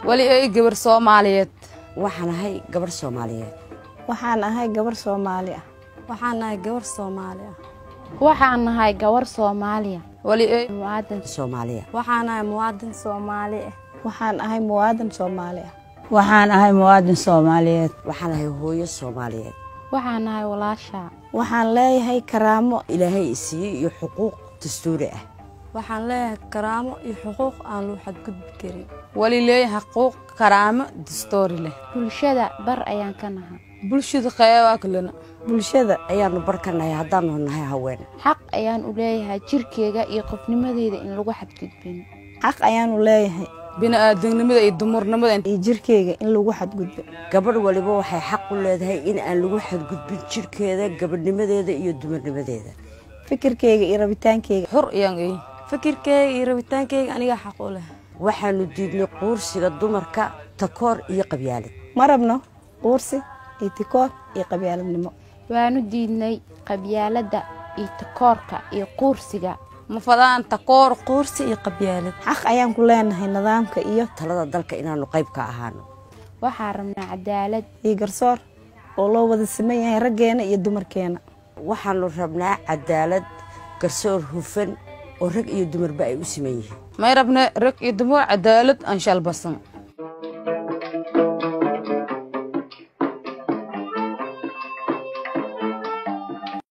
weli ay gabar soomaaliyeed waxaan ahay gabarh soomaaliyeed waxaan ahay gabar soomaali ah waxaan nahay gabar soomaali ah waxaan nahay gabar soomaaliya weli ay muwaadan soomaaliya waxaan nahay muwaadin soomaali ah waxaan ahay muwaadin soomaali ah waxaan ahay muwaadin soomaaliyeed waxaan ahay hooyo soomaaliyeed waxaan nahay walaashaa waxaan leeyahay karaamo ilaahay isiiyey iyo xuquuq dastuuri ah waxaan leeyahay karaamo iyo xuquuq aan loo xadgudbi karin weli leeyahay xuquuq karaamo dastoori leh bulshada bar ayaan ka nahay bulshada qeybaa kalena bulshada ayaanu barkanahay haddaanu nahay haween xaq ayaan u leeyahay jirkeyga iyo qofnimadeyda in lagu xadgudbin xaq ayaanu leeyahay bini'aadamnimada iyo dumurnimada iyo jirkeyga in lagu xadgudbo gabadh waliba waxay xaq u leedahay in aan lagu xadgudbin jirkeeda gabadhnimadeeda iyo dumarnimadeeda fikirkeyga iyo rabitaankeyga xur iyaan ay fikirkeyga iyo rabitaankeyga anigaa xaq u leh waxaanu diidnay quursiga dumarka takoor iyo qabyaalad ma rabno quursi iyo tikoor iyo qabyaaladnimo waanu diidnay qabyaaladda iyo takoorka iyo quursiga ma fadaan takoor quursi iyo qabyaalad xaq ayaan ku leenahay nidaamka iyo talada dalka inaanu qayb ka ahaano waxaan rabnaa cadaalad iyo garsoor oo loo wada siman yahay raggeena iyo dumarkeena waxaanu rabnaa cadaalad garsoor hufan oo rag iyo dumarba ay u siman yihiin may rabne rag iyo dumar cadaalad aan shalbasan